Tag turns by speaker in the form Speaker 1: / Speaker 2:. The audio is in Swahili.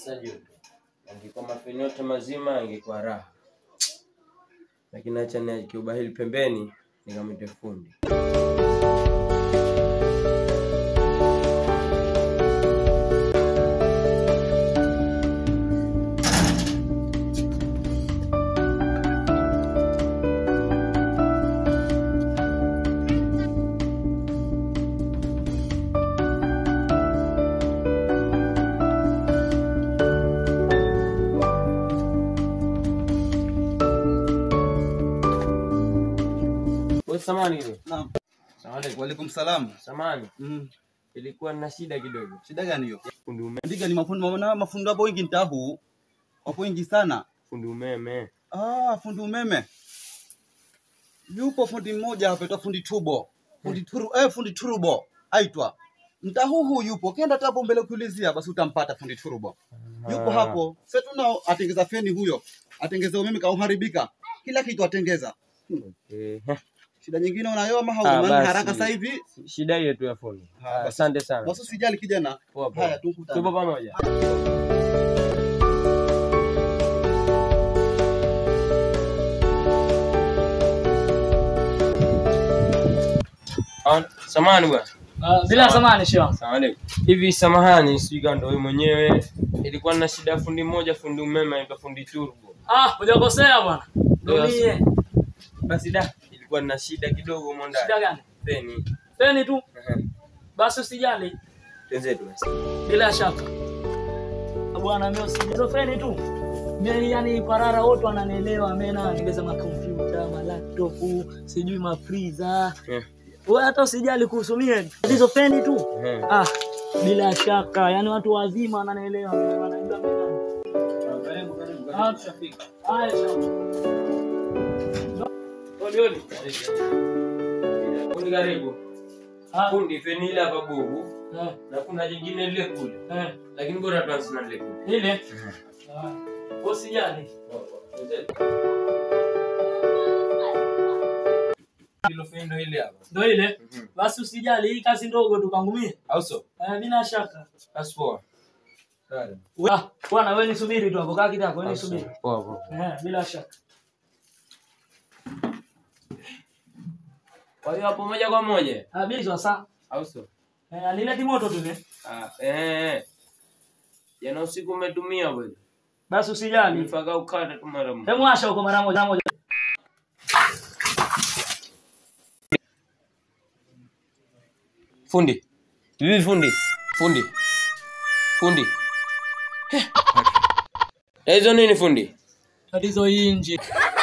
Speaker 1: Sasa joto. Angekuwa mafeni yote mazima angekuwa raha. Lakini acha niweke ubahili pembeni nikamwite fundi. Wewe samani ile.
Speaker 2: Naam.
Speaker 1: Salamu alaykum.
Speaker 2: Waalaikum salam.
Speaker 1: Samani.
Speaker 2: Mm.
Speaker 1: Ilikuwa na shida kidogo.
Speaker 2: Shida gani hiyo?
Speaker 1: Fundi umeme.
Speaker 2: Ndiga ni mafundi maana mafundi hapo wengi ntahu. Wapo wengi sana.
Speaker 1: Fundi umeme.
Speaker 2: Ah, fundi umeme. Yupo fundi mmoja hapa aitwa fundi turbo. Fundi turu, eh, fundi turbo aitwa. Mtahuhu yupo. Kenda tapo mbele kuulizia basi utampata fundi turbo. Yupo
Speaker 1: Ah.
Speaker 2: hapo. Sasa tunao atengeza feni huyo. Atengeza umeme kauharibika. Kila kitu atengeza.
Speaker 1: Okay.
Speaker 2: Shida nyingine unayo ama
Speaker 1: Ah,
Speaker 2: haujamani
Speaker 1: basi.
Speaker 2: haraka sasa hivi?
Speaker 1: Shida hiyo tu ya fundi.
Speaker 2: Ah,
Speaker 1: Ah,
Speaker 2: basi.
Speaker 1: Asante sana.
Speaker 2: Basi usijali kijana.
Speaker 1: Poa poa.
Speaker 2: Haya tukutane.
Speaker 1: Tupo pamoja. Ah, Samahani bwana.
Speaker 3: Uh, bila samani shio.
Speaker 1: Asalamu alaykum. Hivi samahani, sijui kama ndio wewe mwenyewe. Ilikuwa na shida ya fundi mmoja, fundi umeme anaitwa fundi turbo.
Speaker 3: Ah, hujakosea bwana. Ndio
Speaker 1: Yes.
Speaker 3: mie.
Speaker 1: Basi da, ilikuwa na shida kidogo humo ndani.
Speaker 3: Shida gani?
Speaker 1: Feni.
Speaker 3: Feni tu.
Speaker 1: Ehe.
Speaker 3: Basi usijali.
Speaker 1: Twenzetu basi.
Speaker 3: Bila shaka. Bwana mimi usijali. Feni tu. Mimi yani parara wote wananielewa mimi na ningeza makompyuta, ma laptop, sijui ma freezer.
Speaker 1: Eh.
Speaker 3: Wewe hata usijali kuhusu mimi. Hizo feni tu.
Speaker 1: Ehe.
Speaker 3: Ah, bila shaka. Yani watu wazima wananielewa mimi wanajua mimi nani. Ah, tushafika. Haya, sawa. Oli oli.
Speaker 1: Fundi karibu.
Speaker 3: Ah,
Speaker 1: Fundi feni ile hapa bubu
Speaker 3: eh,
Speaker 1: na kuna jingine lile kule.
Speaker 3: eh.
Speaker 1: Lakini bora tuanze na lile kule.
Speaker 3: Ile. Ah, Usijali.
Speaker 1: Hilo feni ndio ile hapa.
Speaker 3: Ndio ile.
Speaker 1: Mhm.
Speaker 3: Basi usijali, hii kazi ndogo tu kangu mie.
Speaker 1: Au so?
Speaker 3: Eh, bila shaka.
Speaker 1: Basi poa. Dada.
Speaker 3: Ah, bwana wewe nisubiri tu hapo, kaa kitako, wewe nisubiri.
Speaker 1: Poa poa.
Speaker 3: Eh, bila shaka.
Speaker 1: Kwa hiyo hapo moja kwa moja.
Speaker 3: Ah, bila sasa.
Speaker 1: Au so?
Speaker 3: Eh, alileti moto tu ne.
Speaker 1: Ah, eh. Jana usiku umetumia bwana.
Speaker 3: Basi usijali.
Speaker 1: Nifaka ukata tu mara moja.
Speaker 3: Hebu asha huko mara moja moja.
Speaker 1: Fundi. Vivi fundi. Fundi. Fundi. Eh. Hizo nini fundi?
Speaker 3: Tatizo hii nje.